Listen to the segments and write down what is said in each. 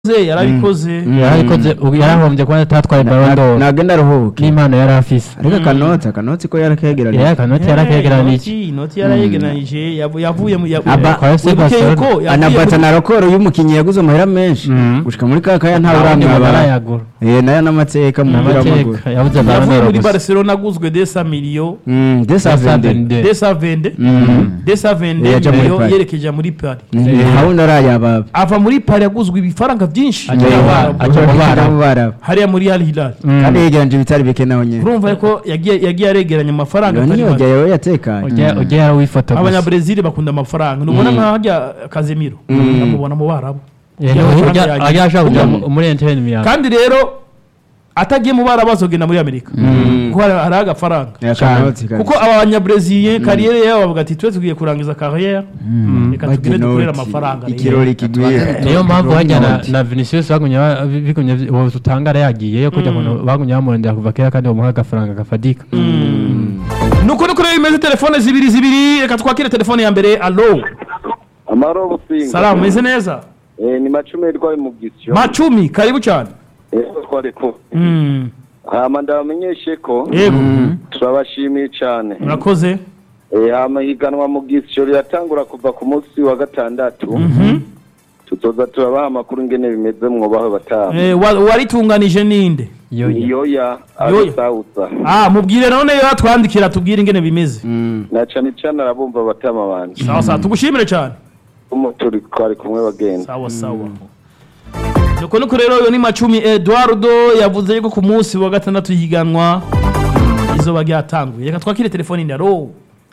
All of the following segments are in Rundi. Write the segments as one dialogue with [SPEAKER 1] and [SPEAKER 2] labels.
[SPEAKER 1] yarabikoze yarabikoze
[SPEAKER 2] yarabikoze ubu yarahombye kuba atatwaye Ballon d'Or
[SPEAKER 3] nagenda aruhuke
[SPEAKER 2] n'impano yari afise
[SPEAKER 3] ariko akanoti akanoti ko yarakegeranije
[SPEAKER 2] yari akanoti yarakegeranije
[SPEAKER 1] Inoti- inoti yarayegeranije yavu- yavuye mu ya-
[SPEAKER 3] Aba-
[SPEAKER 2] kwa FC
[SPEAKER 1] wibuke
[SPEAKER 2] Barcelona.
[SPEAKER 1] yuko yavuye
[SPEAKER 3] anabata
[SPEAKER 1] muri-
[SPEAKER 3] na rakoro y'umukinnyi yaguze amahera menshi
[SPEAKER 2] Mhm.
[SPEAKER 3] gushika muri ka kaya nta
[SPEAKER 2] abandi
[SPEAKER 3] uramwabara
[SPEAKER 2] barayagura
[SPEAKER 3] eh nayo n'amateka mu mupira w'amaguru
[SPEAKER 2] n'amateka yabuze Ballon
[SPEAKER 1] yavuye
[SPEAKER 2] d'Or
[SPEAKER 1] muri
[SPEAKER 2] gusa
[SPEAKER 1] barcelona aguzwe desa miliyo
[SPEAKER 3] Mm, desavende
[SPEAKER 1] desa vende
[SPEAKER 3] Mm.
[SPEAKER 1] desa vende
[SPEAKER 3] Yaja muri
[SPEAKER 1] miliyo
[SPEAKER 3] Paris.
[SPEAKER 1] yerekeje muri pari
[SPEAKER 3] hawundi arayababa
[SPEAKER 1] ava muri pari aguzwe ibifaranga byinshi
[SPEAKER 2] Ajya mu Bara- ajya mu Bara.
[SPEAKER 3] bara
[SPEAKER 1] hariya muri al hilal
[SPEAKER 2] Mm.
[SPEAKER 3] kandi yegeranje ibitari bike naho nyene
[SPEAKER 1] urumva ko yagiye yagiye aregeranya amafaranga
[SPEAKER 3] iyo
[SPEAKER 1] atari
[SPEAKER 3] niyo
[SPEAKER 1] make.
[SPEAKER 3] yawe yatekanye
[SPEAKER 2] ujya ujya yarawifata gusa
[SPEAKER 1] abanyabrezil bakunda amafaranga nubona nka harya kazemiro ndamubona mu barabu
[SPEAKER 2] Eh,
[SPEAKER 1] Ujya
[SPEAKER 2] ujya-
[SPEAKER 1] amafaranga
[SPEAKER 2] ujya-
[SPEAKER 1] yagiye.
[SPEAKER 2] ajya ashaka kujya
[SPEAKER 1] Ujya-
[SPEAKER 2] mu- muri enterinete miyaga
[SPEAKER 1] kandi rero atagiye mu barabu azogenda muri amerika kuko hari hari agafaranga
[SPEAKER 3] akanoti kabisa.
[SPEAKER 1] kuko aba banyabreziliye kariyeri yabo bavuga ati twe tugiye kurangiza kariyeri reka tugire dukorere amafaranga rero."
[SPEAKER 3] ikirori kigwira
[SPEAKER 2] niyo mpamvu bajya na- na vinicius bagumye ba- bigumye uwo tutangara yagiyeyo kujya kuntu bagumye bamurondera kuva kera kandi bamuha agafaranga gafadika
[SPEAKER 1] nuko nuko rero bimeze telefone zibiri zibiri reka twakire telefone ya mbere alo
[SPEAKER 4] amaro businga
[SPEAKER 1] salamu meze neza
[SPEAKER 4] eh, ni macumi rwaye mu gisyo
[SPEAKER 1] macumi karibu cyane
[SPEAKER 4] eh, twari ko
[SPEAKER 1] Mm,
[SPEAKER 4] hama ndabamenyeshe ko
[SPEAKER 1] yego
[SPEAKER 4] turabashimiye cyane
[SPEAKER 1] murakoze
[SPEAKER 4] eh, hama higanwa mu gisyo riratangura kuva ku munsi wa gatandatu
[SPEAKER 1] Mhm.
[SPEAKER 4] tuzoza turabaha amakuru ingene bimeze mwobaho bataha
[SPEAKER 1] Eh, wa- waritunganije ninde
[SPEAKER 2] yoya
[SPEAKER 4] iyoya
[SPEAKER 1] Yoya.
[SPEAKER 4] arisawuza
[SPEAKER 1] ah mubwire none yo atwandikira tubwire ingene bimeze
[SPEAKER 4] na cane cane arabumva batama banje
[SPEAKER 1] sawa sawa tugushimire cyane
[SPEAKER 4] umu turi twari kumwe bagenda
[SPEAKER 1] sawa sawa nuko nuko rero uyu ni macumi eduardo yavuze yuko ku munsi wa gatandatu higanwa izuba ryatanguye reka twakire telefone ni alo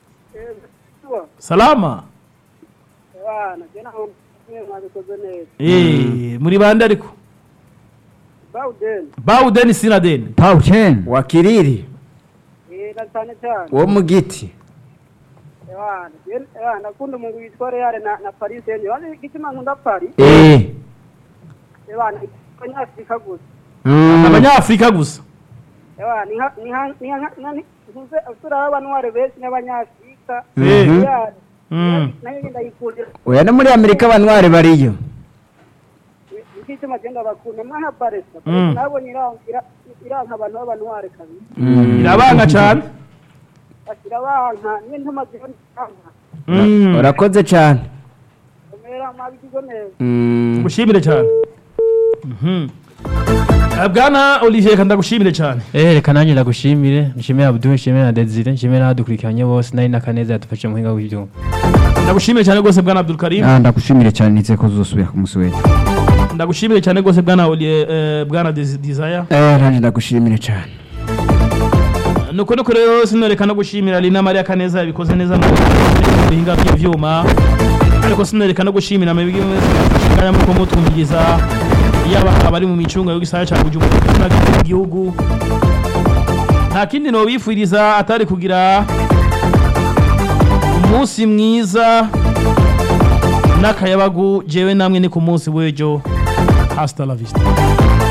[SPEAKER 1] salama
[SPEAKER 5] abana jye naho mwe mwabikoze neza
[SPEAKER 1] Eh, muri bande ariko
[SPEAKER 5] bawudeni
[SPEAKER 1] bawudeni sinadeni
[SPEAKER 3] pauchen wakiriri
[SPEAKER 5] eh na cyane cyane
[SPEAKER 3] wo mu giti
[SPEAKER 5] abana jye abana nakunda umuntu witwa Real na na Paris Saint-Germain wani gituma nkunda Paris
[SPEAKER 3] eh
[SPEAKER 5] abana abanyafrika gusa
[SPEAKER 3] Mm.
[SPEAKER 1] abanyafurika gusa
[SPEAKER 5] abana ni nka ni nka ni nka nani ntuze usura abantu ware benshi n'abanyafrika
[SPEAKER 1] Eh.
[SPEAKER 5] Real
[SPEAKER 1] Mm.
[SPEAKER 5] nayo ngenda yikundira
[SPEAKER 3] oya no muri amerika abantwari bariyo
[SPEAKER 5] ikituma genda bakunda mwana Barca
[SPEAKER 1] Mm.
[SPEAKER 5] nabonye irangira iranka abantu b'abantu ware kabisa
[SPEAKER 1] irabanga cyane
[SPEAKER 5] bashyira banka niyo ntuma zibona iranka
[SPEAKER 1] Mm.
[SPEAKER 3] urakoze cyane
[SPEAKER 5] umera mwabigize neza
[SPEAKER 3] Mm.
[SPEAKER 1] ngushimire cyane Mhm. Eh, bwana olivier reka ndagushimire cyane
[SPEAKER 2] eh reka nanjye ndagushimire nshimire abdul nshimire na desire nshimire n'abadukurikiranye bose nari n'akaneza yadufashe mu buhinga bw'ibyuma
[SPEAKER 1] ndagushimire cyane rwose bwana abdul karim
[SPEAKER 6] Ah, ndagushimire cyane nitse ko uzosubira ku munsi w'ejo
[SPEAKER 1] ndagushimire cyane rwose bwana Oli- eh, bwana Desi- desire
[SPEAKER 3] eh nanjye ndagushimire cyane
[SPEAKER 1] nuko nuko rero sinoreka no gushimira Lina Maria Kaneza yabikoze neza mu bihinga by'ivyuma ariko sinoreka no gushimira amabigi mwese muko mutwumviriza yaba abari mu micunga yo gisaya cya Bujumbura n'igihugu nta kindi no bifuriza atari kugira umunsi mwiza n'akayabagu jewe namwe ni ku munsi w'ejo hasta la vista